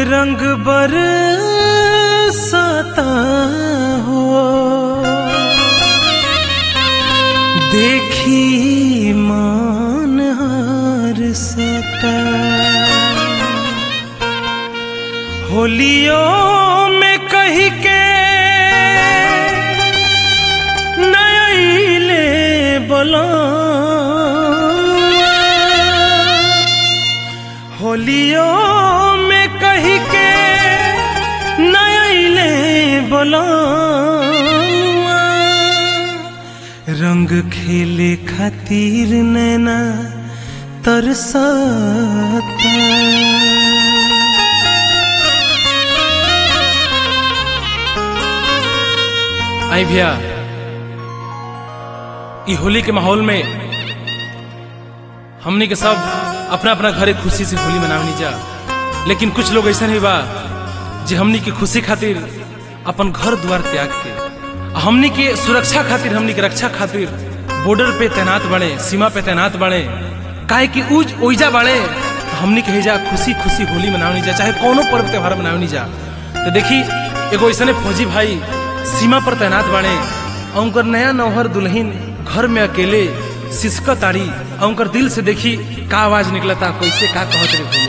रंग बरसाता हो देखी मान हार सता होलियों में कही के नयले बोला होलियों में कही के नयले बोला रंग खेले खातिर नैना तरसता आई भैया ई होली के माहौल में हमनी के सब अपना अपना घरे खुशी से होली मनावनी जा लेकिन कुछ लोग ऐसा नहीं बा जे हमनी के खुशी खातिर अपन घर द्वार त्याग के आ हमनी के सुरक्षा खातिर हमनी के रक्षा खातिर बॉर्डर पे तैनात बने सीमा पे तैनात बने काहे कि उज ओइजा बड़े हमनी के हेजा खुशी खुशी होली मनावनी जा चाहे कोनो पर्व त्योहार मनावनी जा तो देखी एगो ऐसा फौजी भाई सीमा पर तैनात बाड़े और उनकर नया नौहर दुल्हन घर में अकेले सिसक ताड़ी और उनकर दिल से देखी का आवाज निकलता कैसे का कहत रे भैया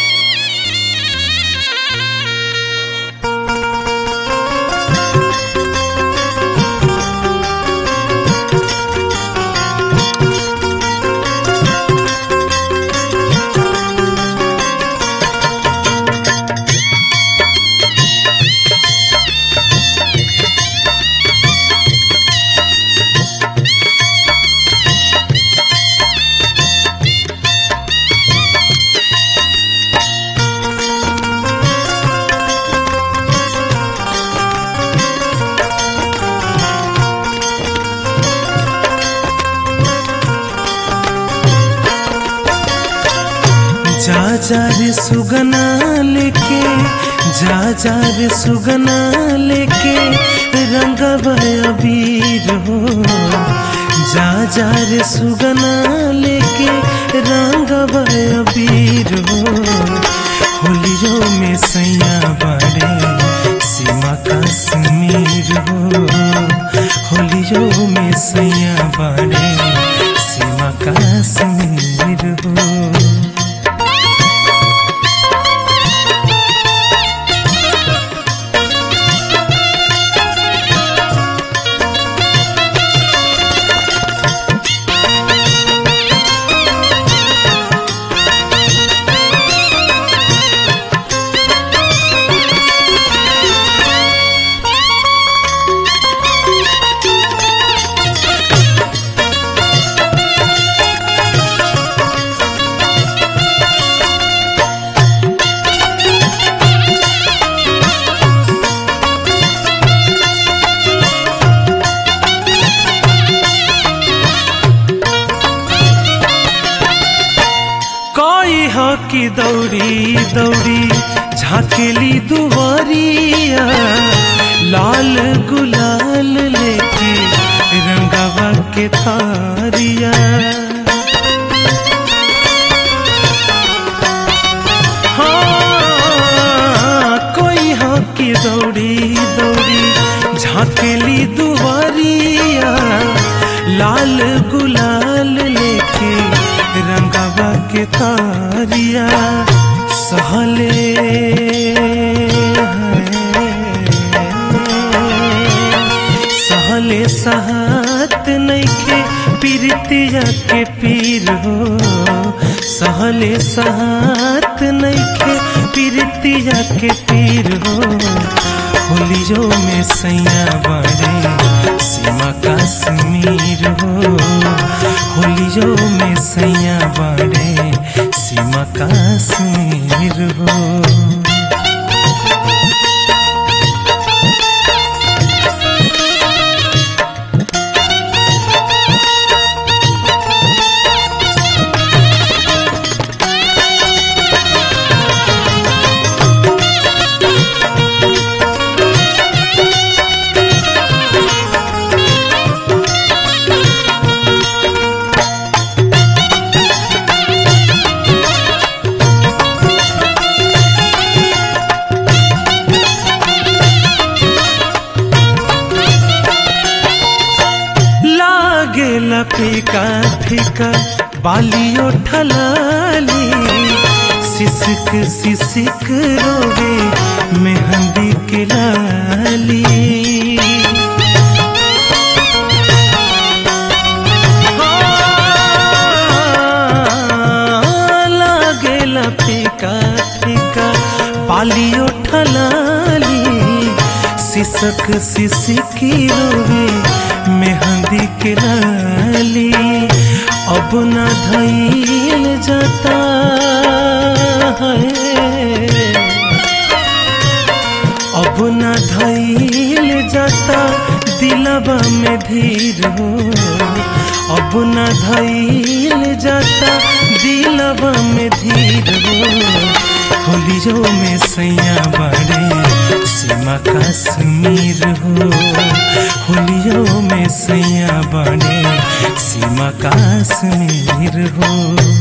जा जा रे सुगना लेके जा जा रे सुगना लेके रंग अबीर हो जा जा रे सुगना लेके रंग अबीर हो होलियों में सैया बड़े सीमा कश्मीर हो होलियों में सैया बड़े सीमा कश्मीर हो कोई हो कि दौड़ी दौड़ी झाकेली दुआरिया लाल गुलाल लेके रंगवा के थारिया हाँ, कोई हो कि दौड़ी दौड़ी झाकेली दुआरिया लाल गुलाल लेके रंगवा के तारिया सहले हैं। सहले सहत नइखे पीरतिया के पीर हो सहले सहत नइखे पीरतिया के पीर हो होलियो में सैया बड़े सीमा कश्मीर हो होलियो में सैया बड़े सीमा कश्मीर हो फीका बालियो ठलाली सिसक सिसक रोवे मेहंदी के लाली लागेला फीका फीका पालियो ठलाली सिसक सिसकी रोवे मेहंदी के लाली अब न धैल जाता है अब न धैल जाता दिलबा में धीर हो अब न धैल जाता दिलबा में धीर हो होलियो में सैया बड़े सीमा कश्मीर हो होलियो में सैया बड़े सीमा कश्मीर हो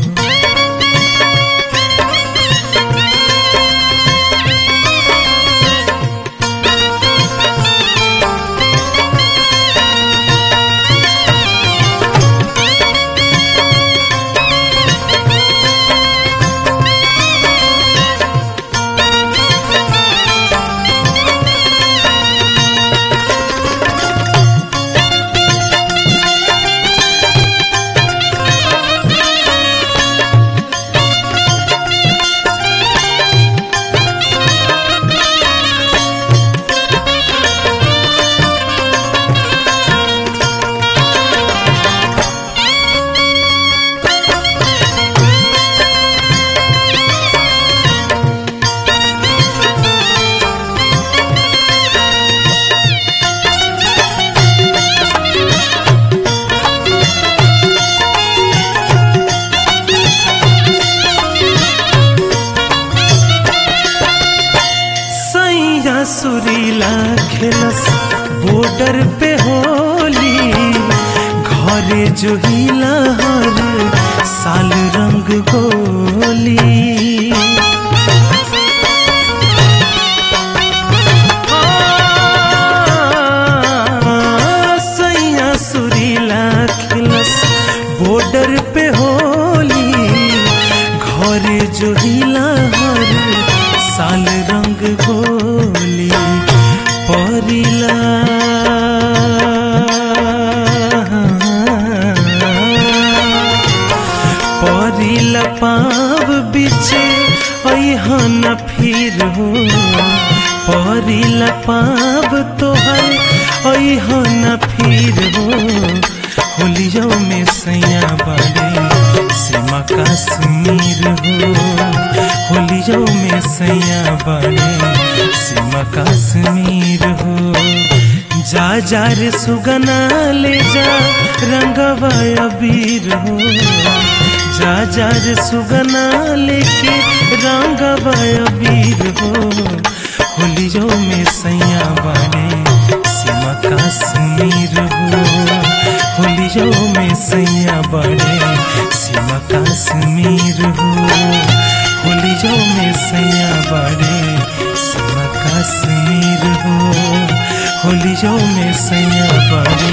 सैया सुरीला खेलस बॉर्डर पे होली घरे जो हिला हर साल रंग गोली सैया सुरीला खेलस बॉर्डर पे होली घरे जो हिला हर साल रंग गोली परिला परिला पाव बिछे ऐहन फिर हो परिला पाव तोहर ऐहन फिर हो होलियो में सैया बड़े सीमा कश्मीर हो होलियो में सैया बड़े सीमा कश्मीर हो जा जा रे सुगना ले जा रंगवा अबीर हो जा जा रे सुगना लेके रंगवा अबीर हो होलियो में सैया बड़े सीमा कश्मीर हो होलियो में सैया बड़े सीमा कश्मीर हो होलियो में सैया बड़े सीमा कश्मीर हो होलियो में सैया बड़े